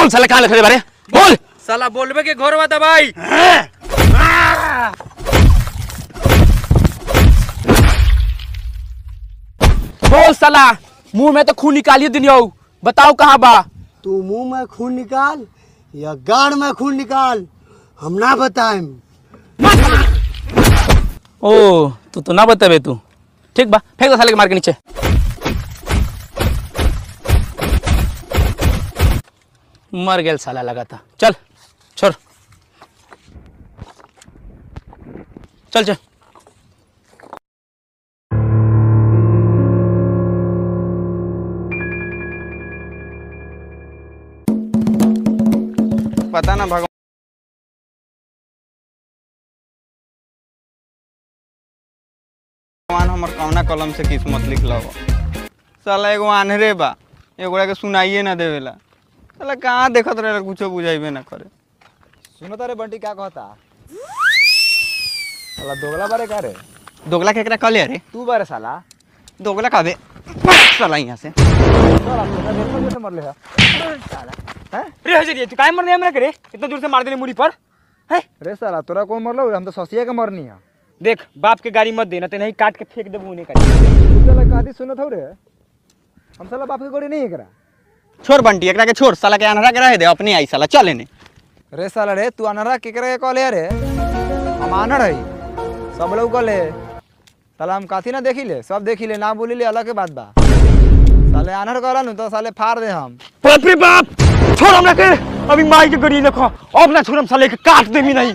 बोल साला कहाँ लिखे बारे बोल साला बोलबे के घोरवा दबाई बोल साला मुंह में तो खून निकालिए दिनियो बताओ कहाँ बा तू मुंह में खून निकाल या गाड़ में खून निकाल हम ना बताएम ओ तू तो ना बताबे तू ठीक बा फेंक दो साले के मार के नीचे मर गेल साला लगा था चल छोड़ चल चल पता ना भगवान भगवान हमर कौना कलम से किस्मत लिखल बा साला एगो आन्हरे बा एगोड़ा के सुनाइए ना देवेला साला कहाँ देखत रहेला कुछो बुझाइबे ना करे सुनो तारे बंटी क्या कहता साला दोगला बारे का रे दोगला केकरा कहले रे तू बारे साला दोगला कहबे साला यहाँ से साला तोरा देखो जैसे मरले है रे हजरिया तू काय मरने हमरा करे इतना दूर से मार देने मुड़ी पर है रे साला तोरा कौन मरलो हम तो ससिया के मरनी है देख बाप के गाड़ी मत देना ते नहीं काट के फेंक देबू उन्हें का तू साला कादी सुनत हो रे हम साला बाप के गोड़ी नहीं एकरा छोड़ बंटी एकरा के छोड़ साला के अनहरा के रहे दे अपने आई साला चल एने रे साला रे तू अनरा केकरा के कहले रे हम आनर है सब लोग कहले साला हम काथी ना देखी ले सब देखी ले ना बोली ले अलग के बात बा साले आनर कहला नु तो साले फाड़ दे हम बाप रे बाप छोड़ हमरा के अभी माई के गड़ी देखो अब ना छोड़म साले के काट देमी नहीं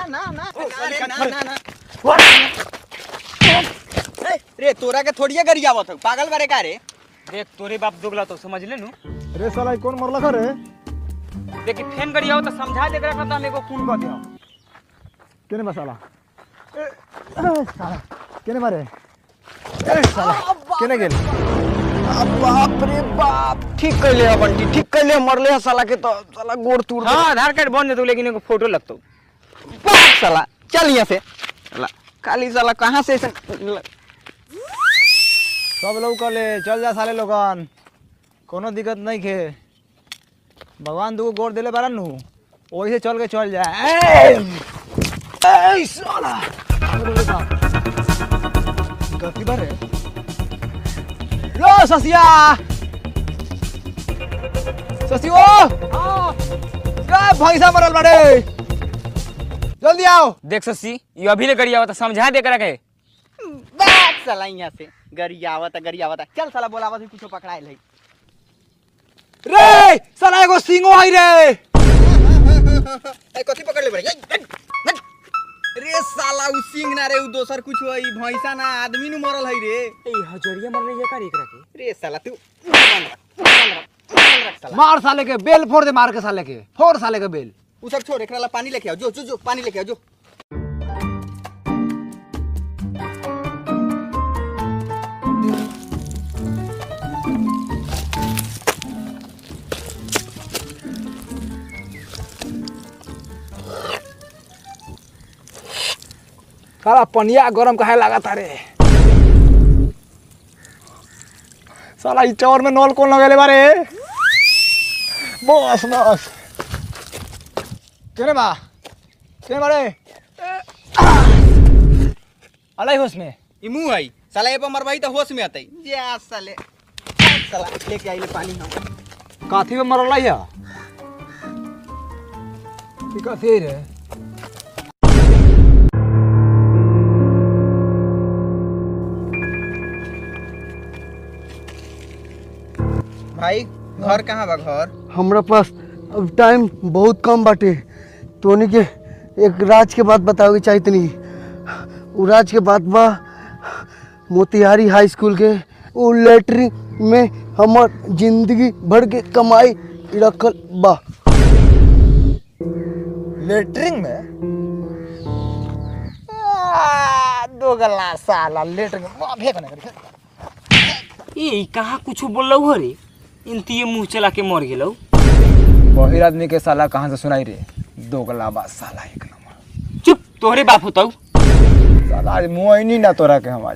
रे तोरा के थोड़िए गरिया आवत हौ पागल बारे का रे देख तोरे बाप दोगला तो समझ ले नु रे साला कौन मरला रे देख ई फेन गड़ी आओ तो समझा दे करा हम एगो खून कर दे केने बा साला ए, ए, साला केने मारे ए साला केने गेल बाप रे बाप ठीक कैले है बंटी ठीक कैले मरले है साला के तो साला गोड़ तोड़ हां आधार कार्ड बन दे लेकिन एगो फोटो लगतो बाप साला चल यहाँ से साला काली साला कहाँ से ऐसे सब लोग कहले चल जा साले लोगन कोनो दिक्कत नहीं खे भगवान दूगो गोड़ देले बारन नु वही से चल के चल जा ए, ए साला अरे बाप गलती बारे लो ससिया ससियो का भैंसा मरल बाड़े जल्दी आओ देख ससी ये अभी ले गड़ी आओ तो समझा दे करा के बाप साला यहाँ से गरिया आवता गरिया आवता चल साला बोलावत है कुछो पकड़ाइल है रे साला एगो सिंगो है रे ए कथी पकड़ ले बड़े रे साला उ सिंह ना रे उ दोसर कुछ है भैंसा ना आदमी नु मरल है रे ए हजरिया मरने ये का एकरा के रे साला तू बंद रख, बंद रख, बंद रख साला मार साले के बेल फोड़ दे मार के साले के फोड़ साले के बेल उ सब छोड़ एकरा ला पानी लेके आओ जो जो जो पानी लेके आओ जो साला पनिया गरम काहे लागत रे साला ई चौर में नल कौन लगेले बारे बस बस केने बा केने बारे अलाई होश में ई मुंह है साला ए पर मरवाई तो होश में आतई जा साले साला लेके आइले पानी हम काथी में मरल है ई कथी रे भाई घर कहाँ बा घर हमरा पास अब टाइम बहुत कम बाटे तोनी के एक राज के बात बतावे के चाही तनी उ राज के बात बा मोतिहारी हाई स्कूल के उ लेटरिन में हमर जिंदगी भर के कमाई रखल बा लेटरिंग में आ, दो गला साला लेटरिंग में वाह, फेंक ना करी ए कहा कुछ बोललो हो रे इनती मुंह चला के मर गेलो बहिर आदमी के साला कहाँ से सुनाई रे दो गला बा साला एक नंबर चुप तोहरे बाप होताऊ साला आज मुँह ही नहीं ना तोरा के हम आज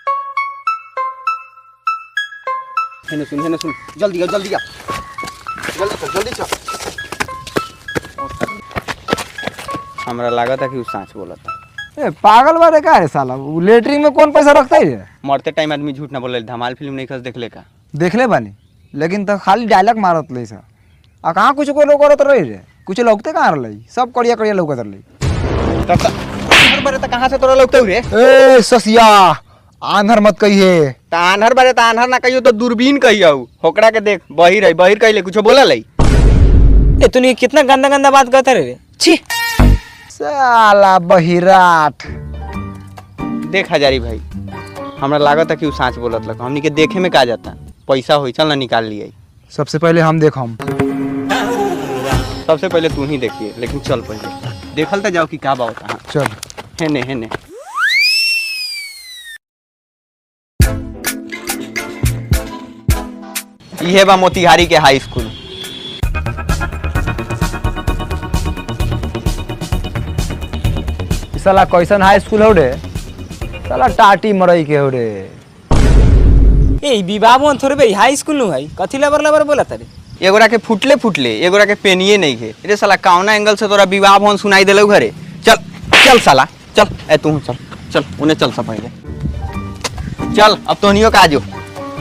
हेने सुन हेने सुन जल्दी आओ जल्दी आओ हमरा लागत है कि उ सांच बोलता ए पागल बारे का है साला उ लेटरिन में कौन पैसा रखता है मरते टाइम आदमी झूठ ना बोले धमाल फिल्म नहीं खस देखले का देखले बानी लेकिन तो खाली डायलॉग मारत ले सा आ कहाँ कुछ को लोग करत रही रे कुछ लौकते कहाँ रही सब कड़िया कड़िया लौकत रही तब तक आन्हर बारे तक कहाँ से तोरा लगते रे ए ससिया आंधर मत कहिए त आन्हर बारे त आन्हर ना कहियो तो दूरबीन कहियो होकड़ा के देख बहिर है बहिर कहिले कुछ बोला लई ए तूने कितना गंदा गंदा बात करता रे छी साला बहिराट देख हजारी भाई हमरा लागत है कि उ सांच बोलत लग हमनी के देखे में का जाता पैसा होई चल ना निकाल लिए सबसे पहले हम देख हम सबसे पहले तू ही देखिए लेकिन चल पहले देखल तो जाओ कि का बात हाँ चल हेने हेने इहे बा मोतिहारी के हाई स्कूल ई साला कैसन हाई स्कूल हो रे साला टाटी मरई के हो रे ए विवाह भवन थोड़े बे हाई स्कूल नु है कथी लबर लबर बोला तारे एगोरा के फुटले फुटले एगोरा के पेनिए नहीं है रे साला कौना एंगल से तोरा विवाह भवन सुनाई देलौ घरे चल चल साला चल ए तू चल चल उन्हें चल सा पहले चल अब तोनियो का आजो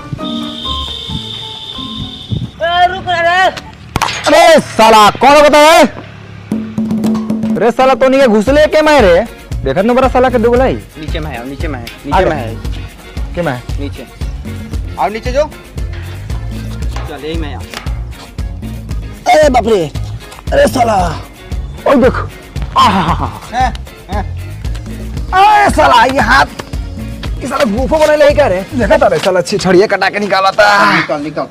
अरे साला कौन बता है अरे साला तो नहीं घुसले के मैं रे देखत न बड़ा साला के दुगलाई नीचे में है अब नीचे में है आ नीचे गया। में है के मैं नीचे और नीचे जो चल यही में आ अरे बाप रे अरे साला ओए देख हैं, हैं। अरे साला ये हाथ ये साला गुफा बने ले क्या रे देखा था रे साला छी छड़िए कटा के निकाला था निकल निकल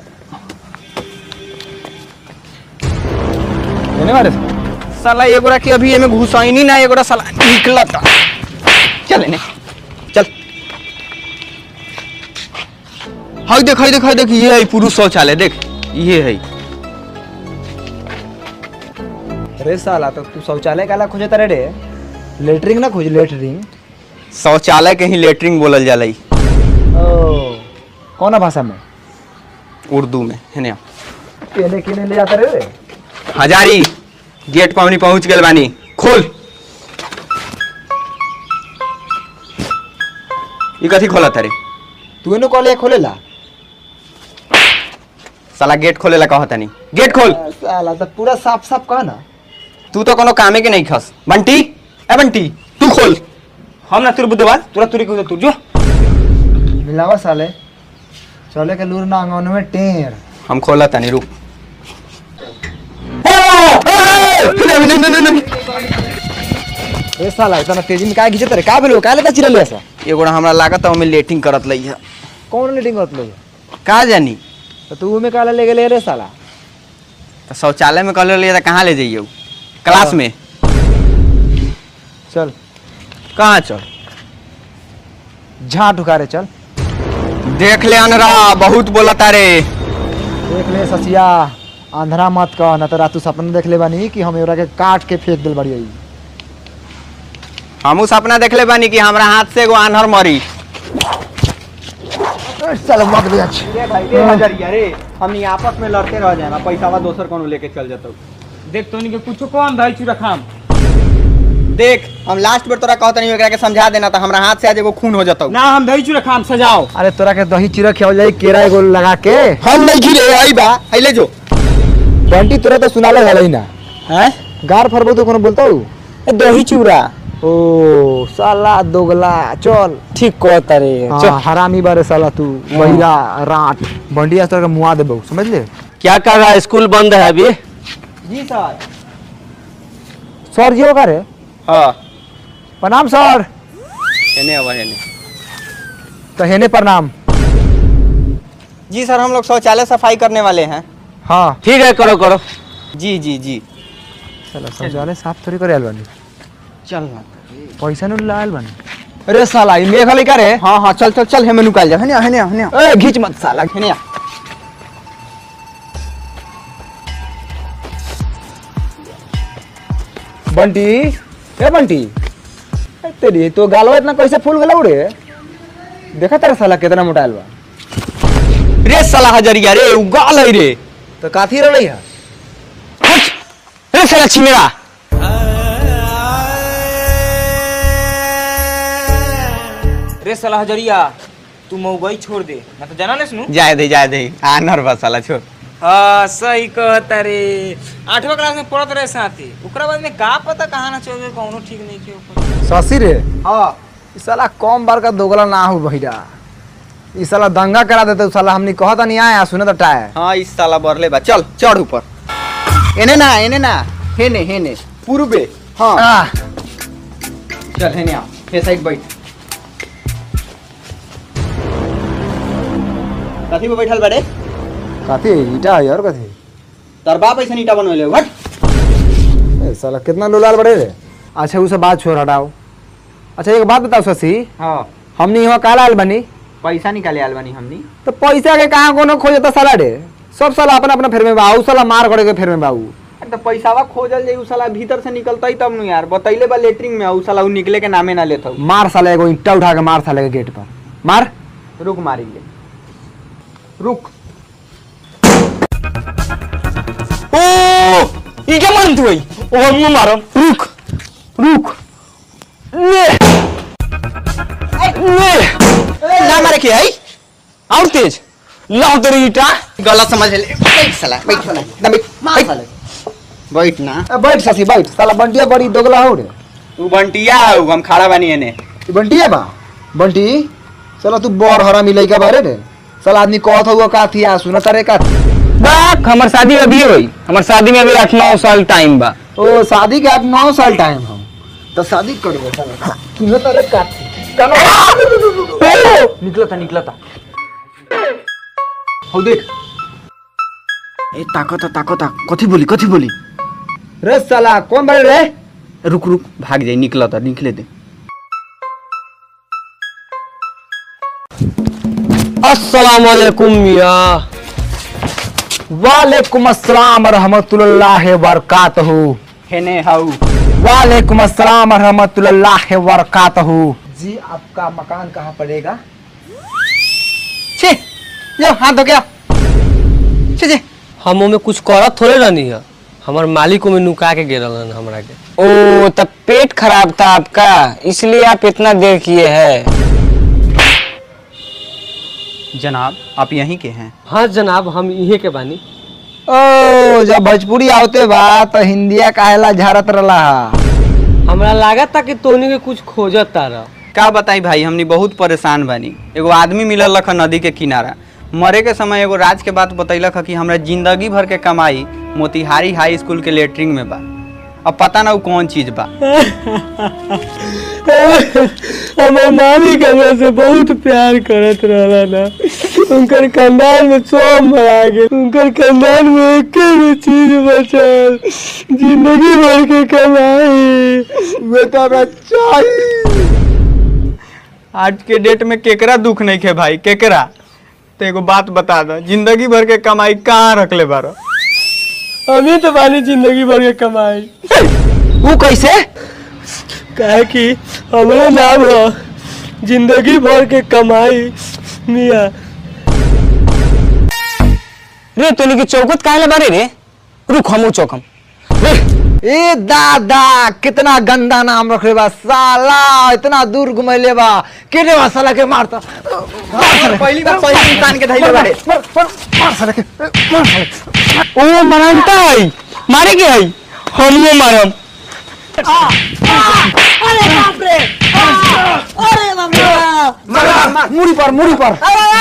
देने वाले साला एगोरा के अभी एमे घुसाइनी ना एगोरा साला निकलता चल ने चल हाय देख हाय देख हाय देख ये है पुरुष शौचालय देख ये है अरे साला तो तू शौचालय काला खोजे तारे रे लेटरिंग ना खोज लेटरिंग शौचालय के ही लेटरिंग बोलल जाला ई, ओ कौन भाषा में उर्दू में है ना केने केने ले जाता रे रे हजारी गेट पर हमनी पहुंच गेल बानी खोल ई कथी खोला तारे तू इनो कॉलेज खोलेला साला गेट खोलेला कहता नहीं गेट खोल साला तो पूरा साफ साफ कहा ना तू तो कोनो कामे के नहीं खस बंटी ए बंटी तू खोल हम ना तुर बुद्धवाल तुरा तुरी को तू जो मिलावा साले चले के लूर ना अंगन में टेर हम खोला तनी रुक ए साला इतना तेजी में काय खींचत रे का भेलो का लेता चिरल ऐसा एगोड़ा हमरा लागत है ओमे लेटिंग करत लई है कौन मीटिंग होत लो का जानी तो तू में काला ले गेले रे साला तो शौचालय में कल लिया था कहाँ ले जाइए क्लास में चल कहाँ चल झाट उखारे चल देख ले अनरा बहुत बोला तारे देख ले ससिया आंधरा मत कह ना तो रातू सपना देख ले बानी कि हम एवरा के काट के फेंक दिल बड़ी हमू सपना देख ले बानी कि हमरा हाथ से एगो आन्हर मरी चल मत भी अच्छी रे हमनी आपस में लड़ते रह जाए पैसा दोसर कोनो लेके चल जाता देख तो के कुछ कम भाई चूरा खाम देख हम लास्ट बेर तोरा कहत नहीं एकरा के समझा देना था हमरा हाथ से आज एगो खून हो जाता ना हम दही चूरा खाम सजाओ अरे तोरा के दही चिरा खियावल जाई केरा एगो लगा के हम नहीं खिले आई बा आइले जो बंटी तोरा तो सुनाले हलै ना हैं गार फरबो तो कोनो बोलता हूँ दही चूड़ा ओ साला दोगला चल ठीक कहता रे हाँ, हरामी बारे साला तू बहिरा राट बंडी आज तोरा के मुआ देबो समझ ले क्या कर रहा है स्कूल बंद है अभी जी सर सर जी होगा रे हाँ प्रणाम सर हेने अब हेने तो हेने प्रणाम जी सर हम लोग शौचालय सफाई करने वाले हैं हाँ ठीक है करो करो जी जी जी चलो शौचालय साफ थोड़ी करे आयल बानी चल ना पैसा नहीं लायल बानी अरे साला ई मेघ हलै का रे हाँ हाँ चल चल चल हेमे निकाल जा हेने आ, हेने आ, हेने आ। ए घीच मत साला हेने आ। बंटी ए बंटी ए तेरी तो गालवा इतना कैसे फूल गला रे देखा तेरा साला कितना मोटा आयल बा रे साला हजरिया रे उगाल है रे तो काथी रहलै है साला छिमेरा रे साला हजरिया तू मऊगई छोड़ दे मैं तो जाना नहीं सुनू जाए दे जाए दे आनर बस साला छोड़ हाँ सही कहता रे आठवा क्लास में पढ़त रहे साथी ओकरा बाद में का पता कहाँ ना चल गए कौनो ठीक नहीं के ऊपर शशि रे हाँ ई साला कम बार का दोगला ना हो भैया ई साला दंगा करा देते उ साला हमनी कहता नहीं आया सुने तो टाय हाँ इस साला बरले बा चल चढ़ ऊपर एने ना एने ना हेने हेने पूर्वे हाँ चल हेने आ हे साइड बैठ कथी पे बैठल बड़े कथी ईटा है यार कथी तोर बाप ऐसे ईटा बनवले हट ए, साला कितना लोलाल बड़े रे अच्छा उसे बात छोड़ हटाओ अच्छा एक बात बताओ शशि हाँ हमनी यहाँ काला आल बनी पैसा निकाले आल बानी हमनी तो पैसा के कहाँ कोनो खोजता साला रे सब साला अपना अपना फेर में बाऊ साला मार करे के फेर में बाऊ अरे तो पैसावा खोजल जाई उ साला भीतर से निकलतई तब नु यार बतैले बा लेटरिंग में उ साला उ निकले के नामे ना लेत मार साला एगो ईंटा उठा के मार साले के गेट पर मार रुक मारी ले रुक ओ ई क्या मारन तू भाई ओ हम मारम रुक रुक ले ले ना मारे के आई और तेज लाओ तेरी ईटा गलत समझ ले बैठ साला बैठ साला ना बैठ मार साला बैठ ना ए, बैठ शशि बैठ साला बंटिया बड़ी दोगला हो रे तू बंटिया हउ हम खड़ा बानी एने ई बंटिया बा बंटी साला तू बड़ हरा मिलै के बारे रे साला आदमी कहत हुआ का थी आ सुन तारे का बाक हमर शादी अभी होई हमर शादी में अभी आठ नौ साल टाइम बा ओ शादी के अब नौ साल टाइम हम तो शादी करबो साला सुन तारे का निकलता निकलता हौ देख ए ताकता ताकता कथी बोली कथी बोली रे साला कौन बड़े रे रुक रुक भाग जाई निकलता निकले दे अस्सलाम वालेकुम मिया वालेकुम अस्सलाम रहमतुल्लाह बरकातहू हेने हउ वालेकुम अस्सलाम रहमतुल्लाह बरकातहू जी आपका मकान कहाँ पड़ेगा छे ले हाथ धो गया छे छे हम ओमे कुछ करत थोड़े रहनी है हमार मालिक ओमे नुका के गिरल हन हमरा के ओ तब पेट खराब था आपका इसलिए आप इतना देर किए हैं जनाब आप यहीं के हैं हाँ जनाब हम इहे के बानी ओ जब भोजपुरी आवते बा तो हिंदिया काहेला झारत रला हमरा लागत था कि तोनी के कुछ खोजत तारा का बताई भाई हमनी बहुत परेशान बानी एगो आदमी मिलल लख नदी के किनारा मरे के समय एगो राज के बात बतैलक ह कि हमरा जिंदगी भर के कमाई मोतिहारी हाई स्कूल के लेटरिंग में बा अब पता ना उ कौन चीज बा हमार मालिक हमरा से बहुत प्यार करत रहला ना उनकर खानदान में सब मरा गेल उनकर खानदान में एक भी चीज बचल जिंदगी भर के कमाई वे तो हमरा चाहिए आज के डेट में केकरा दुख नहीं खे भाई केकरा तो एगो बात बता दो जिंदगी भर के कमाई कहाँ रखले बारो अभी तो बानी जिंदगी भर के कमाई वो कैसे काहे कि हमारा नाम है जिंदगी भर के कमाई मिया रे तोनी के चौकत काहे बारे रे रुक हमू चौकम ए दादा कितना गंदा नाम रखले बा साला इतना दूर घुमैले बा केने बा साला के मारता पहली बार पहली इंसान के धैले बारे मार मार मार साला के मार साला के। ओ मरानता है मारे के है हमो मारम मुड़ी पर मुड़ी पर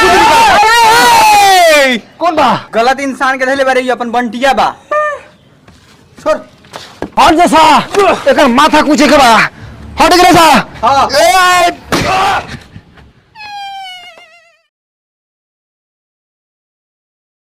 कौन बा गलत इंसान के धैले बारे ई अपन बंटिया बा छोड़ हट जैसा एकर माथा कुचे के बा हट गरे सा हाँ ए,